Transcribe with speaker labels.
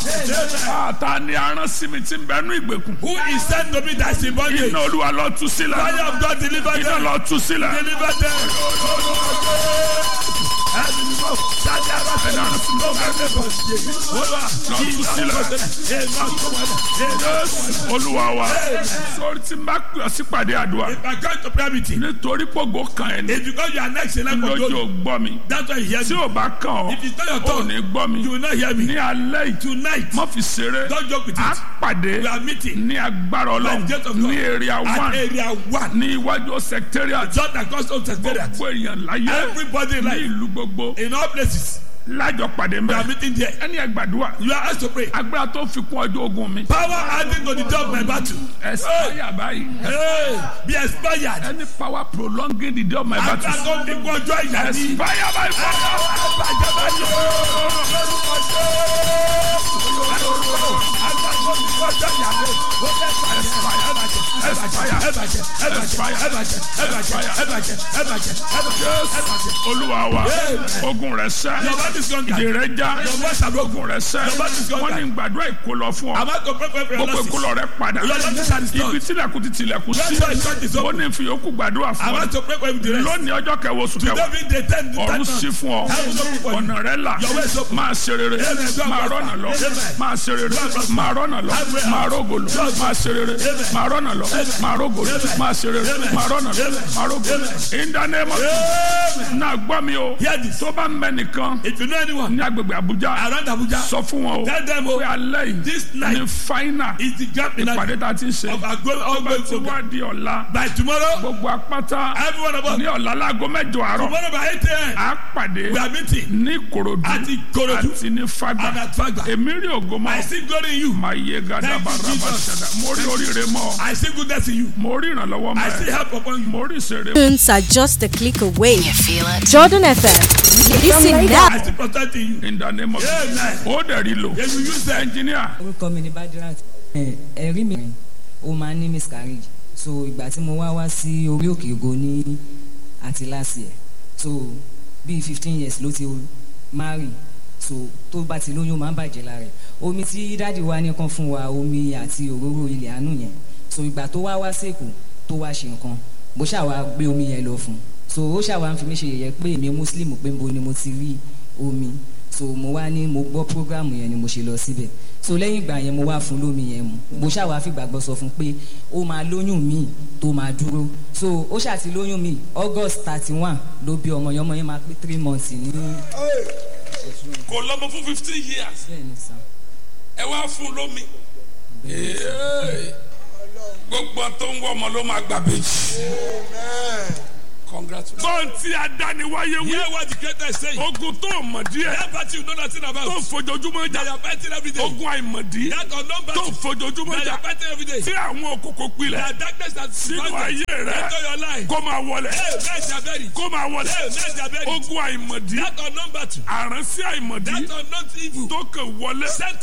Speaker 1: ta ni aràn sí mi tí ń bẹnu ìgbèkùn.
Speaker 2: Who is sent to me that is in bondage?
Speaker 1: iná olúwa lọ tú sílẹ̀.
Speaker 2: Fire of God deliver
Speaker 1: iná
Speaker 2: them.
Speaker 1: lọ tú sílẹ̀.
Speaker 2: Deliver them.
Speaker 1: olúwa wa sórí tí n bá pè ọ́ sípàdé àdúrà
Speaker 2: If I come to prayer meeting,
Speaker 1: nítorí pògó kan ẹ̀ ní
Speaker 2: it's because you are next in line for
Speaker 1: lójú
Speaker 2: glory.
Speaker 1: ò gbọ́ mi
Speaker 2: That's why you hear
Speaker 1: tí
Speaker 2: me.
Speaker 1: ò bá kàn ọ́
Speaker 2: If it's not your
Speaker 1: ò
Speaker 2: turn,
Speaker 1: ní gbọ́ mi
Speaker 2: you will not hear me.
Speaker 1: ní alẹ́ yìí
Speaker 2: Tonight,
Speaker 1: má fi ṣeré
Speaker 2: don't joke with
Speaker 1: á
Speaker 2: it.
Speaker 1: pàdé
Speaker 2: We are meeting
Speaker 1: ní agbára ọlọ́run
Speaker 2: By the gate of God.
Speaker 1: ní area
Speaker 2: at
Speaker 1: one
Speaker 2: area one.
Speaker 1: ní iwájú secretariat
Speaker 2: Just across home secretariat.
Speaker 1: gbogbo èèyàn láyé
Speaker 2: Everybody in
Speaker 1: ní
Speaker 2: life,
Speaker 1: ìlú gbogbo
Speaker 2: in all places,
Speaker 1: lájọ pàdé
Speaker 2: we are
Speaker 1: mbẹ
Speaker 2: meeting there.
Speaker 1: ẹni ẹ gbàdúrà
Speaker 2: You are asked to pray.
Speaker 1: agbára tó fi kún ọjọ́ ogun mi
Speaker 2: Power adding to the job of my battle.
Speaker 1: ẹsipáyà báyìí
Speaker 2: Hey, be expired.
Speaker 1: any power prolonging the day of my
Speaker 2: Agbára
Speaker 1: battle
Speaker 2: tó fi kún ọjọ́ ìyá ní.
Speaker 1: ẹsipáyà báyìí fọwọ́. olúwa wa ogun rẹ sẹ
Speaker 2: Your body is conquered.
Speaker 1: ìdè rẹ já
Speaker 2: Your voice are broken.
Speaker 1: ogun rẹ sẹ
Speaker 2: Your body is
Speaker 1: wọn
Speaker 2: conquered.
Speaker 1: ní gbàdúrà ìkólọ fún
Speaker 2: I'm
Speaker 1: ọ
Speaker 2: about to pray for
Speaker 1: gbogbo
Speaker 2: everyone.
Speaker 1: ìkólọ rẹ padà
Speaker 2: Your body is
Speaker 1: ibi
Speaker 2: restored.
Speaker 1: tilẹ̀kùn ti tilẹ̀kùn
Speaker 2: That's
Speaker 1: sí
Speaker 2: why church is
Speaker 1: ó
Speaker 2: open.
Speaker 1: ní fi yòókù gbàdúrà
Speaker 2: I'm
Speaker 1: fún ọ
Speaker 2: about to pray for you the rest.
Speaker 1: lónìí ọjọ́ kẹwàá oṣù kẹwàá
Speaker 2: Today being the tenth the
Speaker 1: ọ̀run
Speaker 2: tenth
Speaker 1: sí
Speaker 2: month.
Speaker 1: fún ọ
Speaker 2: Heaven open for you.
Speaker 1: ọ̀nà rẹ là
Speaker 2: Your way is open.
Speaker 1: máa ṣe rere
Speaker 2: Amen.
Speaker 1: máa rọ́nà lọ
Speaker 2: Amen.
Speaker 1: máa ṣe rere
Speaker 2: Amen.
Speaker 1: máa rọ́nà lọ
Speaker 2: Amen.
Speaker 1: máa rógòlò
Speaker 2: Amen.
Speaker 1: máa ṣe rere
Speaker 2: Amen.
Speaker 1: máa rọ́nà lọ máa rógòlò
Speaker 2: Amen.
Speaker 1: máa ṣe rere
Speaker 2: Amen.
Speaker 1: máa rọ́nà lọ
Speaker 2: Amen.
Speaker 1: máa rógòlò
Speaker 2: Amen.
Speaker 1: in the name of
Speaker 2: Amen.
Speaker 1: náà gbọ́ mi o
Speaker 2: Hear this.
Speaker 1: tó bá ń bẹ nìkan
Speaker 2: If you know anyone
Speaker 1: ní agbègbè Àbújá
Speaker 2: around Abuja,
Speaker 1: sọ fún wọn o
Speaker 2: tell them
Speaker 1: pé
Speaker 2: oh,
Speaker 1: alẹ́ yìí
Speaker 2: this night
Speaker 1: ní fáínà
Speaker 2: is the gap in
Speaker 1: ìpàdé tá a ti ń ṣe
Speaker 2: of our going
Speaker 1: tó bá
Speaker 2: ongoing
Speaker 1: ti
Speaker 2: program.
Speaker 1: wá di ọ̀la
Speaker 2: By tomorrow,
Speaker 1: gbogbo apáta
Speaker 2: every one of us,
Speaker 1: ní ọ̀la láago mẹ́jọ àárọ̀
Speaker 2: tomorrow by 8 a.m.,
Speaker 1: á pàdé
Speaker 2: we are meeting
Speaker 1: ní Ìkòròdú
Speaker 2: at Ikorodu
Speaker 1: àti ní Fágbà
Speaker 2: and at Fagba.
Speaker 1: èmi rí ògo mọ́
Speaker 2: I see glory in you.
Speaker 1: máa yé gada
Speaker 2: Thank you,
Speaker 1: baraba
Speaker 2: Jesus.
Speaker 1: ṣẹda mo rí oríire mọ́
Speaker 2: I see goodness in you.
Speaker 1: mo rí ìrànlọ́wọ́
Speaker 2: I see
Speaker 1: mọ́ ẹ
Speaker 2: help upon you.
Speaker 1: mo rí ìṣeré
Speaker 3: Tunes are just a click away.
Speaker 4: You feel it?
Speaker 3: Jordan FM. Listen now.
Speaker 2: I see protect in you.
Speaker 1: in the name of
Speaker 2: Amen.
Speaker 1: ó dẹ̀ rí lò
Speaker 2: Yes, you use them.
Speaker 1: ẹnjìníà
Speaker 5: orúkọ mi ni badirat ẹ ẹ̀rí mi ó máa ń ní miscarriage so ìgbà tí mo wá wá sí orí òkè ògo ní àti last year so bíi fifteen years ló ti marry so tó bá ti lóyún ó máa ń bàjẹ́ lára ẹ̀ omi tí dáàdi wa ní kan fún wa omi àti òróró ilẹ̀ àánú yẹn so ìgbà tó wá wá sèkó tó wá ṣe nǹkan bó ṣàwá gbé omi yẹn lọ fún un so ó ṣàwá ń fi mí ṣe yẹ̀yẹ́ pé èmi muslim pé nbo ni mo ti rí omi so mo wá ní mo gbọ́ programu yẹn ni mo ṣe lọ síbẹ̀ so lẹ́yìn ìgbà yẹn mo wá fún lómi yẹn mu mo ṣàwá fìgbàgbọ́ sọ fún pé ó máa lóyún míì tó máa dúró so ó ṣàti lóyún míì august thirty one ló bí ọmọ yẹn ọmọ yẹn máa pé three months ní
Speaker 6: kò lọ́mọ fún fifteen years
Speaker 5: bẹ́ẹ̀ ni sàn.
Speaker 6: ẹ wá fún lómi Ee. gbogbo tó ń wọ ọmọ ló máa gbà bèjì. congratulations.
Speaker 1: gbọ́n tí adániwáyé wí
Speaker 2: Hear what the creator is saying.
Speaker 1: ogun tó mọ̀ díẹ̀
Speaker 2: That party you know nothing about.
Speaker 1: tó fojoojúmọ́
Speaker 2: That
Speaker 1: jà
Speaker 2: you are fighting every day.
Speaker 1: ogun àìmọ̀dí
Speaker 2: That unknown
Speaker 1: tó
Speaker 2: battle.
Speaker 1: fojoojúmọ́
Speaker 2: That you
Speaker 1: jà
Speaker 2: are fighting every day.
Speaker 1: tí àwọn òkòkò pilẹ̀
Speaker 2: That darkness that
Speaker 1: sínú
Speaker 2: surrounds
Speaker 1: ayé rẹ
Speaker 2: Enter your life.
Speaker 1: kó máa wọlé
Speaker 2: Hey, men shall bury.
Speaker 1: kó máa wọlé
Speaker 2: Hey, men shall bury.
Speaker 1: ogun àìmọ̀dí
Speaker 2: That unknown battle.
Speaker 1: àránsí àìmọ̀dí
Speaker 2: That unknown evil.
Speaker 1: tó kàn wọlé
Speaker 2: Sent